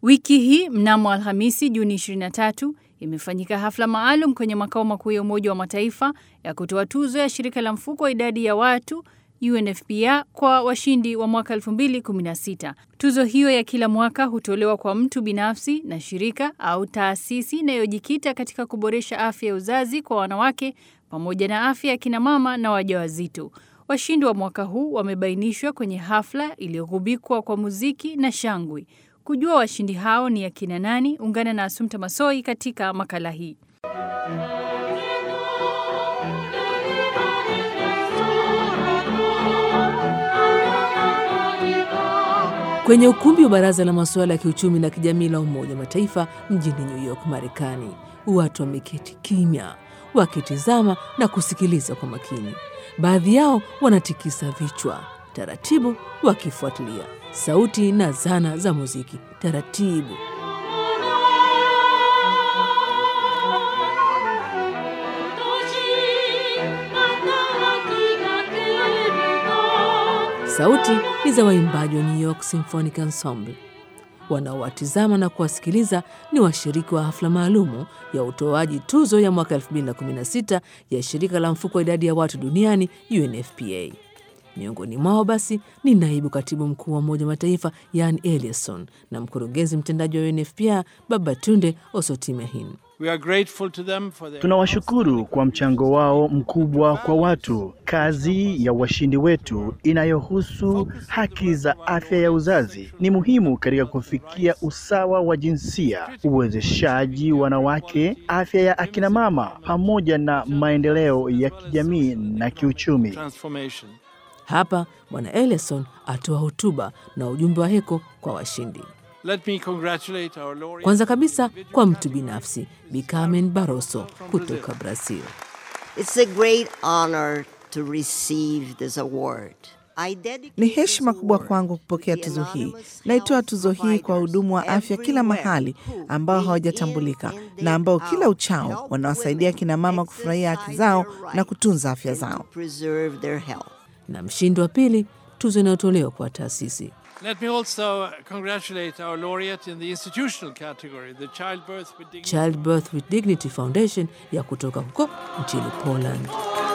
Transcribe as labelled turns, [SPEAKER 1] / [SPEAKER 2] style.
[SPEAKER 1] Wiki hii mnamo Alhamisi Juni 23 imefanyika hafla maalum kwenye makao makuu ya Umoja wa Mataifa ya kutoa tuzo ya shirika la mfuko wa idadi ya watu UNFPA kwa washindi wa mwaka 2016. Tuzo hiyo ya kila mwaka hutolewa kwa mtu binafsi na shirika au taasisi inayojikita katika kuboresha afya ya uzazi kwa wanawake pamoja na afya ya kina mama na wajawazito. Washindi wa mwaka huu wamebainishwa kwenye hafla iliyogubikwa kwa muziki na shangwe. Kujua washindi hao ni akina nani, ungana na Asumta Masoi katika makala hii.
[SPEAKER 2] Kwenye ukumbi wa baraza la masuala ya kiuchumi na kijamii la Umoja wa Mataifa mjini New York, Marekani, watu wameketi kimya wakitizama na kusikiliza kwa makini. Baadhi yao wanatikisa vichwa taratibu, wakifuatilia sauti na zana za muziki taratibu. Sauti ni za waimbaji wa New York Symphonic Ensemble. Wanaowatizama na kuwasikiliza ni washiriki wa hafla maalumu ya utoaji tuzo ya mwaka 2016 ya shirika la mfuko wa idadi ya watu duniani UNFPA. Miongoni mwao basi ni naibu katibu mkuu wa Umoja wa Mataifa Yan Eliasson na mkurugenzi mtendaji wa UNFPA Babatunde Osotimehin.
[SPEAKER 3] Tunawashukuru kwa mchango wao mkubwa kwa watu. Kazi ya washindi wetu inayohusu haki za afya ya uzazi ni muhimu katika kufikia usawa wa jinsia, uwezeshaji wanawake, afya ya akina mama, pamoja na maendeleo ya kijamii na kiuchumi.
[SPEAKER 2] Hapa Bwana Ellison atoa hotuba na ujumbe wa heko kwa washindi.
[SPEAKER 4] Let me congratulate our laureate.
[SPEAKER 2] Kwanza kabisa kwa mtu binafsi Bi Carmen Barroso kutoka Brazil.
[SPEAKER 5] It's a great honor to receive this award. I dedicate
[SPEAKER 6] Ni
[SPEAKER 5] this
[SPEAKER 6] heshima kubwa
[SPEAKER 5] award
[SPEAKER 6] kwangu kupokea
[SPEAKER 5] to the
[SPEAKER 6] tuzo hii.
[SPEAKER 5] anonymous
[SPEAKER 6] Naitoa
[SPEAKER 5] health
[SPEAKER 6] tuzo hii kwa wahudumu wa afya kila
[SPEAKER 5] everywhere
[SPEAKER 6] mahali
[SPEAKER 5] who,
[SPEAKER 6] ambao
[SPEAKER 5] day
[SPEAKER 6] hawajatambulika
[SPEAKER 5] in and
[SPEAKER 6] na
[SPEAKER 5] day
[SPEAKER 6] ambao
[SPEAKER 5] out,
[SPEAKER 6] kila uchao
[SPEAKER 5] help
[SPEAKER 6] wanawasaidia
[SPEAKER 5] women
[SPEAKER 6] kina mama kufurahia haki
[SPEAKER 5] exercise
[SPEAKER 6] zao
[SPEAKER 5] their
[SPEAKER 6] na
[SPEAKER 5] right
[SPEAKER 6] kutunza afya
[SPEAKER 5] and to
[SPEAKER 6] zao.
[SPEAKER 5] preserve their health.
[SPEAKER 2] Na mshindi wa pili, tuzo inayotolewa kwa taasisi.
[SPEAKER 4] Let me also congratulate our laureate in the institutional category, the Childbirth with Dignity.
[SPEAKER 2] Childbirth with Dignity Foundation ya kutoka huko nchini Poland.